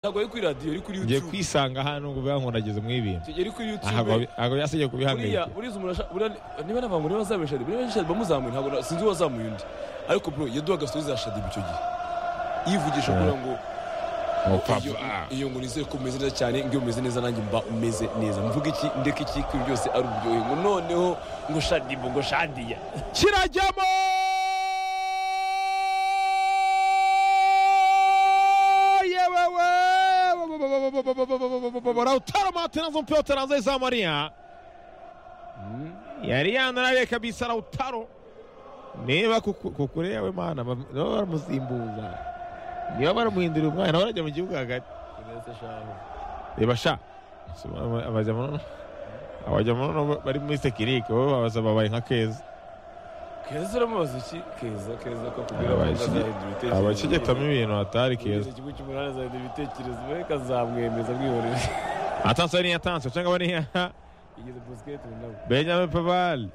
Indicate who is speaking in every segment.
Speaker 1: ntabwo ari kuri radiyo ari kuri
Speaker 2: ngiye
Speaker 1: yutube
Speaker 2: kwisanga hano ngo biba nkorageze muri ibi bintu
Speaker 1: tugere kuri
Speaker 2: ntabwo
Speaker 1: yutube
Speaker 2: ntabwo yasabye
Speaker 1: buriya
Speaker 2: kubihangayika
Speaker 1: buriya umuntu ashaka buriya niba nta bantu niba bazamuye shadi niba shadi bamuzamuye ntabwo na- sinzi uwazamuye undi ariko bro yaduha gasozi ya shadi icyo gihe yivugisha kugira ngo iyo-
Speaker 2: mupapa
Speaker 1: iyo ngo nizere ko umeze neza cyane ngo iyo umeze neza nanjye mba umeze neza mvuga iki ndeka iki kuri byose ari uburyohe ngo noneho ngo shadi mbo ngo shadiya
Speaker 2: kirajyamo yewewe lautaro martinazo mpira utaranze izamariya yari yanaraye kabisa lautaro niba kuku- kukure yawe mana bam- niba baramusimbuza niba baramuhindurira umwanya nawe arajya mu gihugu hagati reba sha abajyamo abajyamo bari muri tekinike bo babaza babaye nka keza
Speaker 1: keza uramubaza iki keza keza ko kubwira abantu azahindura
Speaker 2: Abakige-
Speaker 1: ibitekerezo
Speaker 2: abakigitamo ibintu hatari keza
Speaker 1: kugeza ikigo cy'umunani azahindura ibitekerezo we kazamwemeza mwihorere
Speaker 2: atanse ari yatanse cyangwa bariya
Speaker 1: igeze busiketi nawe
Speaker 2: benjamin pavali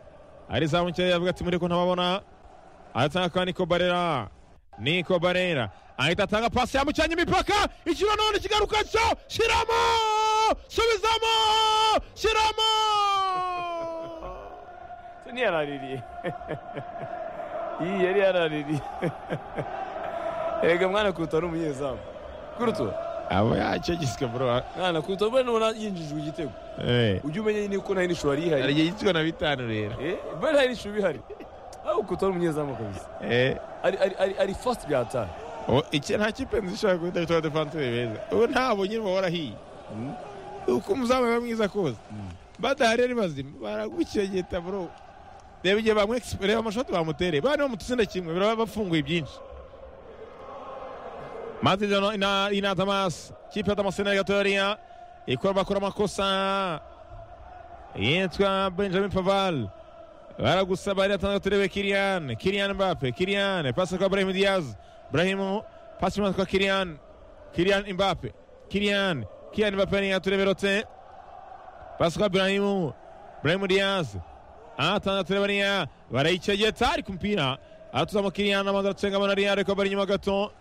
Speaker 2: arizamu nkeya yavuga ati muri ko ntababona aratanga kwa niko barera niko barera ahita atanga pasi yambukiranya imipaka ikiro none kigaruka cyo shyiramo subizamo shyiramo
Speaker 1: se ntiyaraririye iyi yari yaraririye erega mwana kuruta ari umunyezamu kuruta
Speaker 2: aba yacyegiswe bro
Speaker 1: mwana kuruta mbona nubona yinjijwe igitego
Speaker 2: eh
Speaker 1: ujye umenya nyine ko nta yindi shuri yihari
Speaker 2: ariye yitwa na bitanu rero
Speaker 1: Eh, mbona nta yindi shuri ihari aho kuruta ari umunyezamu kabisa
Speaker 2: eh
Speaker 1: ari ari ari ari fasiti bya atari
Speaker 2: O, iki nta kipe nzishobora guhita bitwa defanseri beza ubu ntabwo nyine bahora hiye uko umuzamu aba mwiza kose badahari ari bazima baragukegeta bro reba igihe bamwe reba amashoti bamutereye bari bamutsinda kimwe biraba bafunguye byinshi mazi jano ina ina tamas kipe ya tamas ya gatoria ikora bakora amakosa yitwa benjamin paval baragusaba ari atanga turebe kiriyan kiriyan mbappe kiriyan pasi kwa brahim diaz brahim pasi kwa kiriyan kiriyan mbappe kiriyan kiriyan mbappe ni aturebe rote pasi kwa brahim brahim diaz atanga turebe niya barayicegeta ariko umupira atuzamo kiriyan amaze aracengamo na riya ariko bari inyuma gato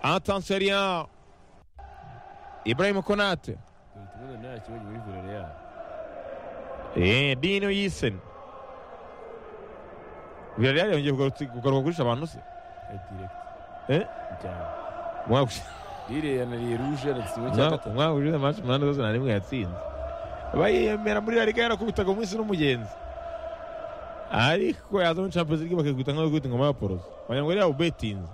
Speaker 2: atanse riya ibrahim konate
Speaker 1: kuruta nta kibazo muri vurere yayo
Speaker 2: Eh, Dino Yisen. Villarreal yongeye kugarutsi- kugaruka kurisha abantu se?
Speaker 1: ya direkiti
Speaker 2: Eh?
Speaker 1: cyane
Speaker 2: Umwaka ushize-
Speaker 1: rire yanariye ruje yanatsinwe cya
Speaker 2: umwaka-
Speaker 1: gatatu
Speaker 2: umwaka ushize amaci umunani zose nta rimwe yatsinze. Bayiyemera muri La Liga yarakubitaga umunsi n'umugenzi. Ariko yaza muri Champions League bakikubita nk'aho gukubita ingoma ya Poroso. Wagira ngo yari yawubetinze.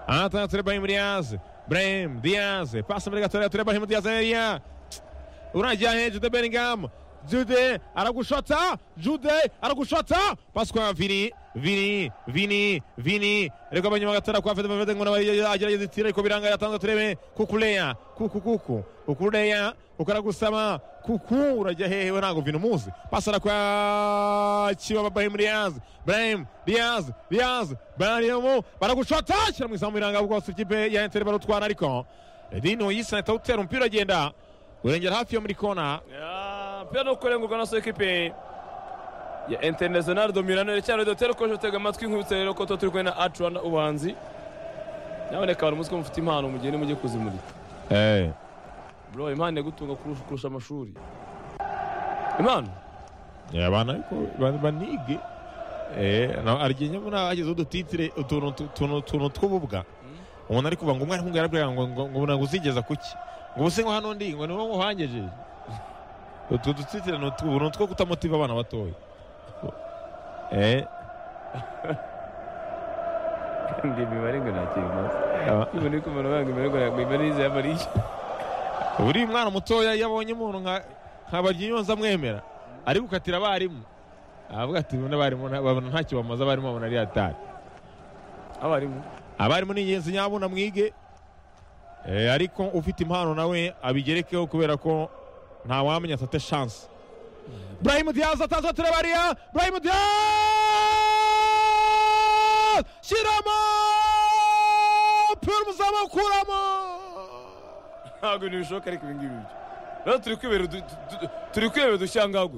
Speaker 2: Anatana Ture Brahim Diaz. Brahim Diaz. Pasi muri gatoya Ture Brahim Diaz Elia. Urangira he Jude Bellingham. Jude aragushota, Jude aragushota. Pasi kwa Vini, Vini, Vini, Vini. Ariko abanyuma gatara kwa Fede Valverde ngo nabaye agerageza itira ariko biranga yatanze turebe kukuleya, kuku kuku, ukuleya, ukaragusama, kuku urajya hehe we ntago Vini umuzi. Pasi ara kwa Chiba Brahim Diaz, Brahim Diaz, Diaz, Brahim baragushota, shyira mu izamu biranga bwose ikipe ya Inter barutwara ariko Dino yisa atawutera umupira agenda urengera hafi yo muri kona
Speaker 1: mpira no kurenguka na so ekipe ya international dominano iracyari dotero ko jotega amatwi inkubutse rero ko tuba turi kumwe na acuana ubanzi naboneka abantu muzi ko mufite impano mugende mujye kuzimurika bro impano yagutunga kurusha kurusha amashuri impano
Speaker 2: abana ariko ba- banige aryenyemo nabagize udutitire utuntu tu- tuntu- tuntu tw'ububwa umuntu ari kuvuga ngo umwarimu ngo yarabwira ngo ngo ngo ntabwo uzigeza kuki ngo ubuse ngo hano ndi ngo niwo nguhangejeje utu dutitire ni utw'ubu, ni utwo kutamotiva abana batoya Eh,
Speaker 1: ndi imibare ngo ntakiri maze
Speaker 2: aba-
Speaker 1: ubu ni kumenya banga imibare ngo ntabwo imibare yize y'amariye
Speaker 2: buriya umwana mutoya iyo abonye umuntu nka nka baryiyonza amwemera ari gukatira abarimu aravuga ati n'abarimu nta- babona ntacyo bamaze abarimu babona ari atari
Speaker 1: abarimu
Speaker 2: abarimu ni ingenzi nyabuna mwige Eh, ariko ufite impano nawe abigerekeho kubera ko ntawamenya atate shansi burahim diyazi ataza turabariya burahim diyazi shyiramo pure umuzamu ukuramo
Speaker 1: ntabwo ntibishoboka ariko ibi ngibi byo rero turi kwibera udu- tu- tu- turi kwibera udushyangagwe